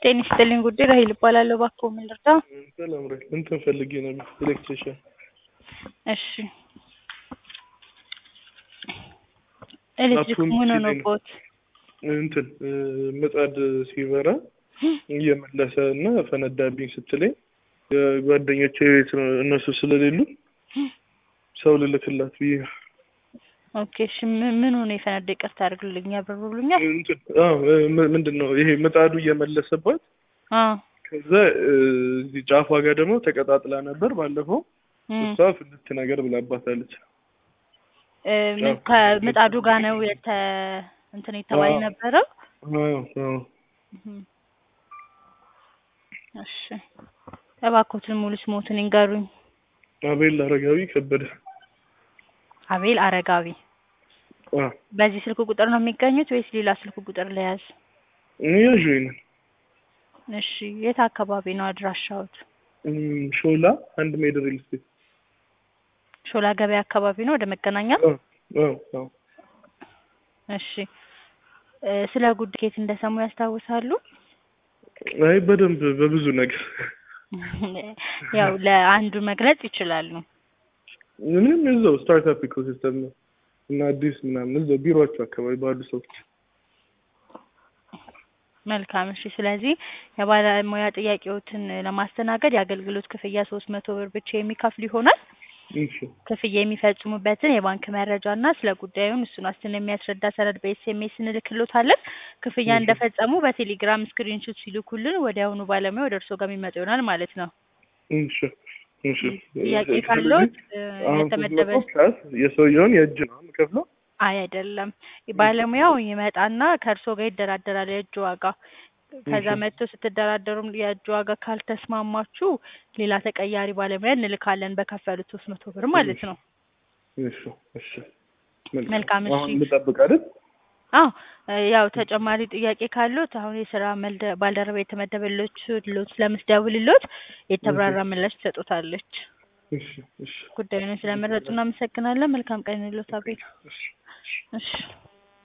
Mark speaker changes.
Speaker 1: ጤና ይስጥልኝ ጉዳይ ራሄል እባላለሁ። እባክዎ ምን ልርዳ?
Speaker 2: ሰላም ራሄል፣ እንትን ፈልጌ ነበር ኤሌክትሪሻን።
Speaker 1: እሺ ኤሌክትሪክ
Speaker 2: አፑን
Speaker 1: ምን
Speaker 2: ሲለኝ ነው።
Speaker 1: ሆኖብዎት?
Speaker 2: እንትን እ፣ ምጣድ ሲበራ እየመለሰ እና ፈነዳብኝ ስትለኝ ጓደኞቼ ቤት ነው እነሱ ስለሌሉ ሰው ልልክላት ብዬ ነው።
Speaker 1: ኦኬ እሺ ምን ምን ሆኖ የፈነዳ? ይቅርታ አድርግልኝ፣ ያብራሩልኛል?
Speaker 2: እንትን አዎ፣ ም- ምንድን ነው ይሄ ምጣዱ እየመለሰባት
Speaker 1: አዎ
Speaker 2: ከዛ እ፣ እዚህ ጫፏ ጋር ደግሞ ተቀጣጥላ ነበር ባለፈው።
Speaker 1: እም፣
Speaker 2: እሷ ፍልት ነገር ብላባታለች።
Speaker 1: እ፣ ምን ከምጣዱ ጋር ነው የተ እንትን የተባለ
Speaker 2: አዎ።
Speaker 1: ነበረው?
Speaker 2: አዎ፣ አዎ።
Speaker 1: እም፣ እሺ እባክዎትን ሙሉ ስሞትን ይንገሩኝ።
Speaker 2: አቤል አረጋዊ ከበደ።
Speaker 1: አቤል አረጋዊ።
Speaker 2: አዎ፣
Speaker 1: በዚህ ስልክ ቁጥር ነው የሚገኙት ወይስ ሌላ ስልክ ቁጥር ለያዝ?
Speaker 2: ያዥ ይንን
Speaker 1: እሺ የት አካባቢ ነው አድራሻዎት?
Speaker 2: ሾላ አንድ ሜድ ሪል ስቴት።
Speaker 1: ሾላ ገበያ አካባቢ ነው ወደ መገናኛ?
Speaker 2: አዎ፣ አዎ፣ አዎ።
Speaker 1: እሺ እ፣ ስለ ጉዳይ ከየት እንደሰሙ ያስታውሳሉ?
Speaker 2: አይ በደንብ በብዙ ነገር
Speaker 1: ያው ለአንዱ መግለጽ ይችላሉ።
Speaker 2: ምንም እዛው ስታርታፕ ኢኮሲስተም ነው እና አዲስ ምናምን እዛው ቢሮቸው አካባቢ ባሉ ሰዎች
Speaker 1: መልካም እሺ። ስለዚህ የባለሙያ ጥያቄዎትን ለማስተናገድ የአገልግሎት ክፍያ ሶስት መቶ ብር ብቻ የሚከፍል ይሆናል።
Speaker 2: እሺ
Speaker 1: ክፍያ የሚፈጽሙበትን የባንክ መረጃ እና ስለ ጉዳዩን እሱን ዋስትና የሚያስረዳ ሰነድ በኤስኤምኤስ እንልክሎታለን። ክፍያ
Speaker 2: እሺ።
Speaker 1: እንደፈጸሙ በቴሌግራም ስክሪንሾት ሲልኩልን ወዲያውኑ ባለሙያ ወደ እርስዎ ጋር የሚመጣ ይሆናል ማለት ነው።
Speaker 2: እሺ እሺ
Speaker 1: ጥያቄ
Speaker 2: ስለዚህ
Speaker 1: ካለዎት እ፣
Speaker 2: አሁን
Speaker 1: የተመደበ
Speaker 2: ስትመጣ ፕላስ የሰውየውን የእጅ ነው የምከፍለው
Speaker 1: አይ አይደለም። ባለሙያው ይመጣና ከእርስዎ ጋር ይደራደራል የእጅ ዋጋ። ከዛ
Speaker 2: እሺ።
Speaker 1: መጥቶ ስትደራደሩም የእጅ ዋጋ ካልተስማማችሁ ሌላ ተቀያሪ ባለሙያ እንልካለን በከፈሉት ሶስት መቶ ብር ማለት ነው።
Speaker 2: እሺ እሺ
Speaker 1: መልካም፣ እሺ።
Speaker 2: አሁን ልጠብቅ አይደል
Speaker 1: አዎ እ፣ ያው ተጨማሪ ጥያቄ ካሉት አሁን የስራ መልደ ባልደረባ የተመደበሎች ሎት ስለምትደውልሎት የተብራራ ምላሽ ትሰጡታለች።
Speaker 2: እሺ እሺ
Speaker 1: ጉዳዩን ስለመረጡ እናመሰግናለን። መልካም ቀን ይሎት አቤል።
Speaker 2: እሺ
Speaker 1: እሺ